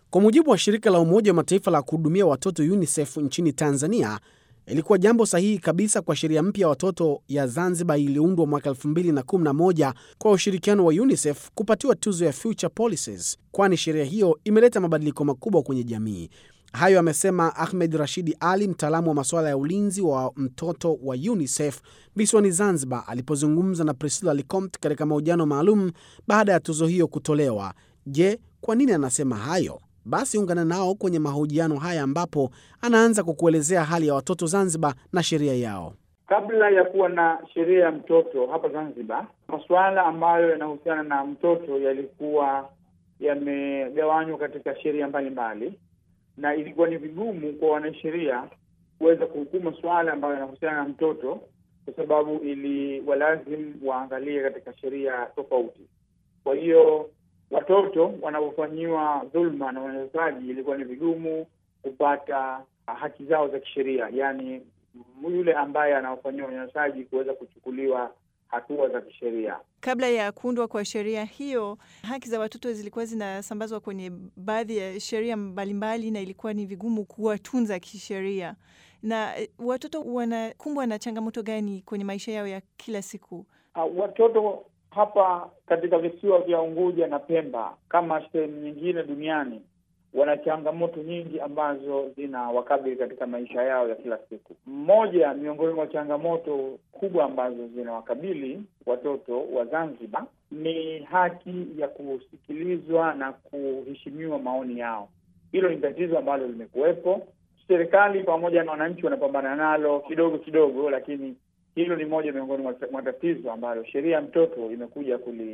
Kwa mujibu wa shirika la Umoja wa Mataifa la kuhudumia watoto UNICEF nchini Tanzania, ilikuwa jambo sahihi kabisa kwa sheria mpya ya watoto ya Zanzibar iliundwa mwaka 2011 kwa ushirikiano wa UNICEF kupatiwa tuzo ya Future Policies, kwani sheria hiyo imeleta mabadiliko makubwa kwenye jamii. Hayo amesema Ahmed Rashidi Ali, mtaalamu wa masuala ya ulinzi wa mtoto wa UNICEF visiwani Zanzibar, alipozungumza na Priscilla Licomt katika mahojiano maalum baada ya tuzo hiyo kutolewa. Je, kwa nini anasema hayo? Basi ungana nao kwenye mahojiano haya ambapo anaanza kukuelezea hali ya watoto Zanzibar na sheria yao. Kabla ya kuwa na sheria ya mtoto hapa Zanzibar, masuala ambayo yanahusiana na mtoto yalikuwa yamegawanywa katika sheria mbalimbali, na ilikuwa ni vigumu kwa wanasheria kuweza kuhukumu masuala ambayo yanahusiana na mtoto, kwa sababu ili walazimu waangalie katika sheria tofauti. Kwa hiyo watoto wanapofanyiwa dhulma na unyanyasaji, ilikuwa ni vigumu kupata haki zao za kisheria, yaani yule ambaye anaofanyiwa unyanyasaji kuweza kuchukuliwa hatua za kisheria. Kabla ya kuundwa kwa sheria hiyo, haki za watoto zilikuwa zinasambazwa kwenye baadhi ya sheria mbalimbali, na ilikuwa ni vigumu kuwatunza kisheria. Na watoto wanakumbwa na changamoto gani kwenye maisha yao ya kila siku? Uh, watoto hapa katika visiwa vya Unguja na Pemba kama sehemu nyingine duniani wana changamoto nyingi ambazo zinawakabili katika maisha yao ya kila siku. Mmoja miongoni mwa changamoto kubwa ambazo zinawakabili watoto wa Zanzibar ni haki ya kusikilizwa na kuheshimiwa maoni yao. Hilo ni tatizo ambalo limekuwepo. Serikali pamoja na wananchi wanapambana nalo kidogo kidogo, lakini hilo ni moja miongoni mwa tatizo ambalo sheria ya mtoto imekuja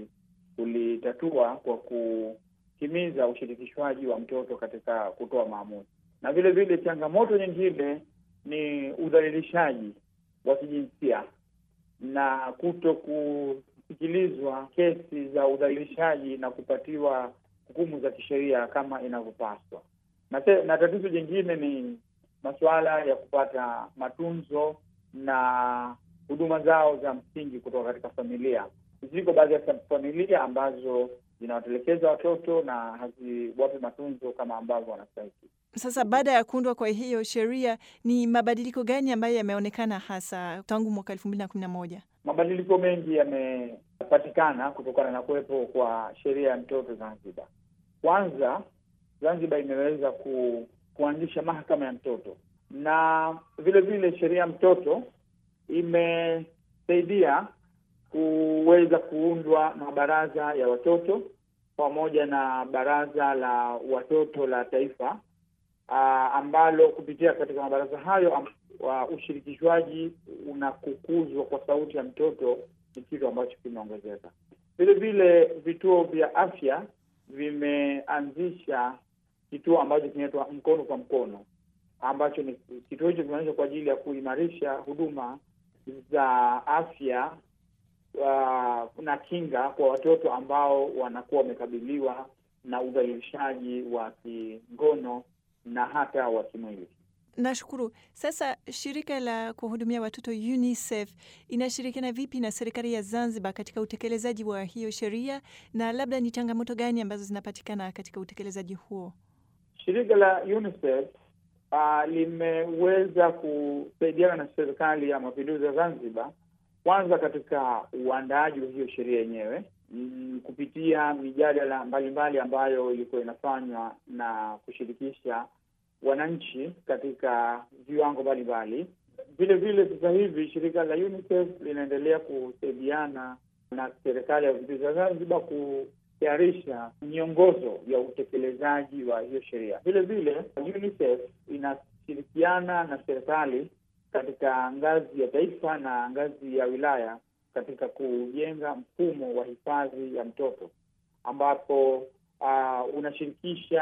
kulitatua kwa kuhimiza ushirikishwaji wa mtoto katika kutoa maamuzi. Na vile vile changamoto nyingine ni udhalilishaji wa kijinsia na kuto kusikilizwa kesi za udhalilishaji na kupatiwa hukumu za kisheria kama inavyopaswa. Na, na tatizo jingine ni masuala ya kupata matunzo na huduma zao za msingi kutoka katika familia. Ziko baadhi ya familia ambazo zinawatelekeza watoto na haziwapi matunzo kama ambavyo wanastahili. Sasa baada ya kuundwa kwa hiyo sheria, ni mabadiliko gani ambayo yameonekana hasa tangu mwaka elfu mbili na kumi na moja? Mabadiliko mengi yamepatikana kutokana na kuwepo kwa sheria ya mtoto Zanzibar. Kwanza, Zanzibar imeweza ku, kuanzisha mahakama ya mtoto na vile vile sheria ya mtoto imesaidia kuweza kuundwa mabaraza ya watoto pamoja na baraza la watoto la taifa, aa, ambalo kupitia katika mabaraza hayo am, wa ushirikishwaji unakukuzwa kwa sauti ya mtoto ni kitu ambacho kimeongezeka. Vile vile vituo vya afya vimeanzisha kituo ambacho kinaitwa mkono kwa mkono ambacho ni kituo hicho kimeanzishwa kwa ajili ya kuimarisha huduma za afya uh, na kinga kwa watoto ambao wanakuwa wamekabiliwa na udhalilishaji wa kingono na hata wa kimwili. Nashukuru. Sasa shirika la kuhudumia watoto UNICEF inashirikiana vipi na serikali ya Zanzibar katika utekelezaji wa hiyo sheria, na labda ni changamoto gani ambazo zinapatikana katika utekelezaji huo? Shirika la UNICEF uh, limeweza kusaidiana na serikali ya mapinduzi ya Zanzibar, kwanza katika uandaaji wa hiyo sheria yenyewe mm, kupitia mijadala mbalimbali ambayo ilikuwa inafanywa na kushirikisha wananchi katika viwango mbalimbali. Vile vile sasa hivi shirika la UNICEF linaendelea kusaidiana na serikali ya mapinduzi ya Zanzibar kutayarisha miongozo ya utekelezaji wa hiyo sheria. Vile vile UNICEF inashirikiana na serikali katika ngazi ya taifa na ngazi ya wilaya katika kujenga mfumo wa hifadhi ya mtoto ambapo uh, unashirikisha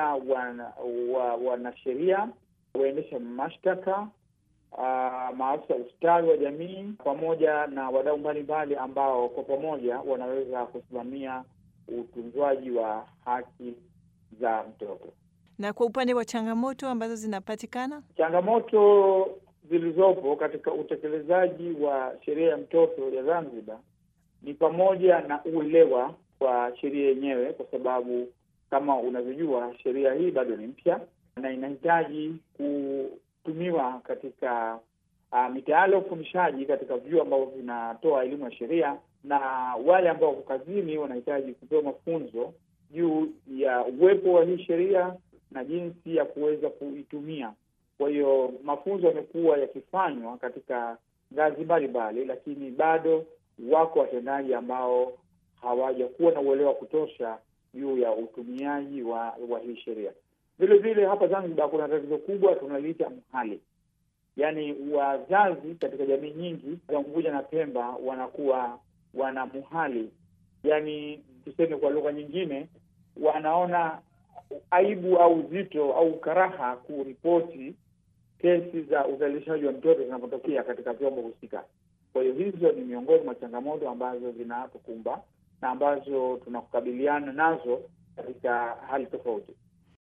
wanasheria, wana waendesha mashtaka, uh, maafisa ustawi wa jamii pamoja na wadau mbalimbali ambao kwa pamoja wanaweza kusimamia utunzwaji wa haki za mtoto. Na kwa upande wa changamoto ambazo zinapatikana, changamoto zilizopo katika utekelezaji wa sheria ya mtoto ya Zanzibar ni pamoja na uelewa wa sheria yenyewe, kwa sababu kama unavyojua, sheria hii bado ni mpya na inahitaji kutumiwa katika uh, mitaala ya ufundishaji katika vyuo ambavyo vinatoa elimu ya sheria, na wale ambao wako kazini wanahitaji kupewa mafunzo juu ya uwepo wa hii sheria na jinsi ya kuweza kuitumia. Kwa hiyo mafunzo yamekuwa yakifanywa katika ngazi mbalimbali, lakini bado wako watendaji ambao hawajakuwa na uelewa wa kutosha juu ya utumiaji wa, wa hii sheria. Vile vile hapa Zanzibar kuna tatizo kubwa tunaliita mhali, yaani wazazi katika jamii nyingi za Unguja na Pemba wanakuwa wana muhali, yaani tuseme kwa lugha nyingine, wanaona aibu au uzito au karaha kuripoti kesi za udhalilishaji wa mtoto zinapotokea katika vyombo husika. Kwa hiyo hizo ni miongoni mwa changamoto ambazo zinatukumba na ambazo tunakabiliana nazo katika hali tofauti.